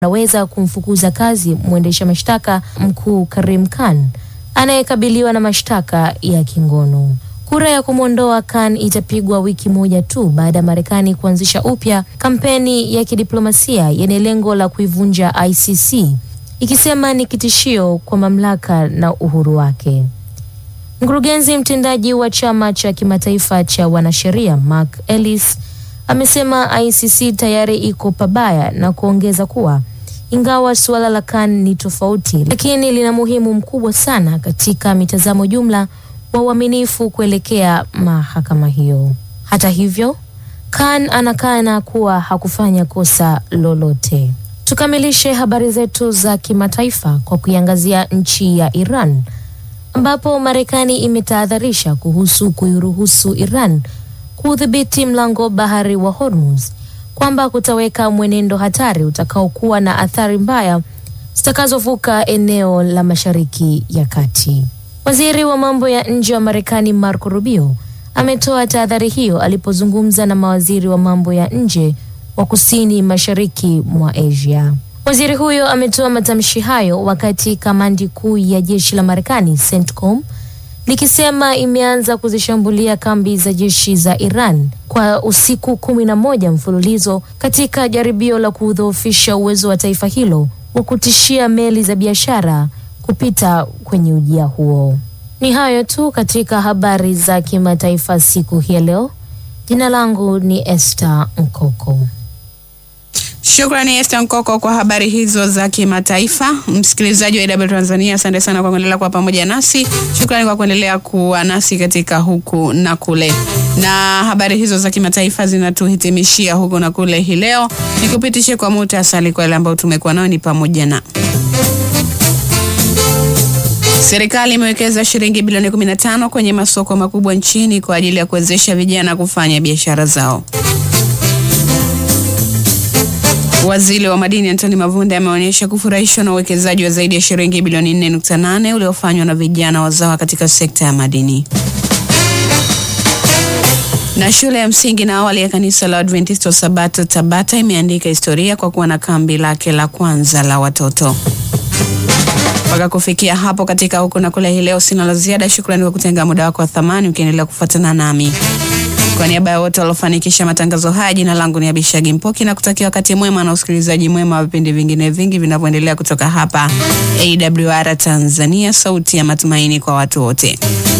anaweza kumfukuza kazi mwendesha mashtaka mkuu Karim Khan anayekabiliwa na mashtaka ya kingono. Kura ya kumwondoa Khan itapigwa wiki moja tu baada ya Marekani kuanzisha upya kampeni ya kidiplomasia yenye lengo la kuivunja ICC, ikisema ni kitishio kwa mamlaka na uhuru wake. Mkurugenzi mtendaji wa chama cha kimataifa cha wanasheria Mark Ellis amesema ICC tayari iko pabaya na kuongeza kuwa ingawa suala la Khan ni tofauti, lakini lina muhimu mkubwa sana katika mitazamo jumla wa uaminifu kuelekea mahakama hiyo. Hata hivyo, Khan anakana kuwa hakufanya kosa lolote. Tukamilishe habari zetu za kimataifa kwa kuiangazia nchi ya Iran ambapo Marekani imetahadharisha kuhusu kuiruhusu Iran kuudhibiti mlango bahari wa Hormuz kwamba kutaweka mwenendo hatari utakaokuwa na athari mbaya zitakazovuka eneo la Mashariki ya Kati. Waziri wa mambo ya nje wa Marekani Marco Rubio ametoa tahadhari hiyo alipozungumza na mawaziri wa mambo ya nje wa kusini mashariki mwa Asia. Waziri huyo ametoa matamshi hayo wakati kamandi kuu ya jeshi la Marekani CENTCOM likisema imeanza kuzishambulia kambi za jeshi za Iran kwa usiku kumi na moja mfululizo katika jaribio la kudhoofisha uwezo wa taifa hilo wa kutishia meli za biashara kupita kwenye ujia huo. Ni hayo tu katika habari za kimataifa siku hii ya leo. Jina langu ni Esther Mkoko. Shukrani Esther Nkoko kwa habari hizo za kimataifa. Msikilizaji wa AW Tanzania, asante sana kwa kuendelea kuwa pamoja nasi. Shukrani kwa kuendelea kuwa nasi katika huku na kule, na habari hizo za kimataifa zinatuhitimishia huku na kule hii leo. Nikupitishe kwa muhtasari kwa yale ambayo tumekuwa nayo, ni pamoja na Serikali imewekeza shilingi bilioni 15 kwenye masoko makubwa nchini kwa ajili ya kuwezesha vijana kufanya biashara zao. Waziri wa madini Antoni Mavunde ameonyesha kufurahishwa na uwekezaji wa zaidi ya shilingi bilioni 4.8 uliofanywa na vijana wazawa katika sekta ya madini. Na shule ya msingi na awali ya kanisa la Adventista Sabato Tabata imeandika historia kwa kuwa na kambi lake la kwanza la watoto. Mpaka kufikia hapo katika huku na kule hii leo, sina la ziada. Shukrani kwa kutenga muda wako wa thamani ukiendelea kufuatana nami. Kwa niaba ya wote waliofanikisha matangazo haya, jina langu ni Abishagi Mpoki na kutakia wakati mwema na usikilizaji mwema wa vipindi vingine vingi vinavyoendelea kutoka hapa AWR Tanzania, sauti ya matumaini kwa watu wote.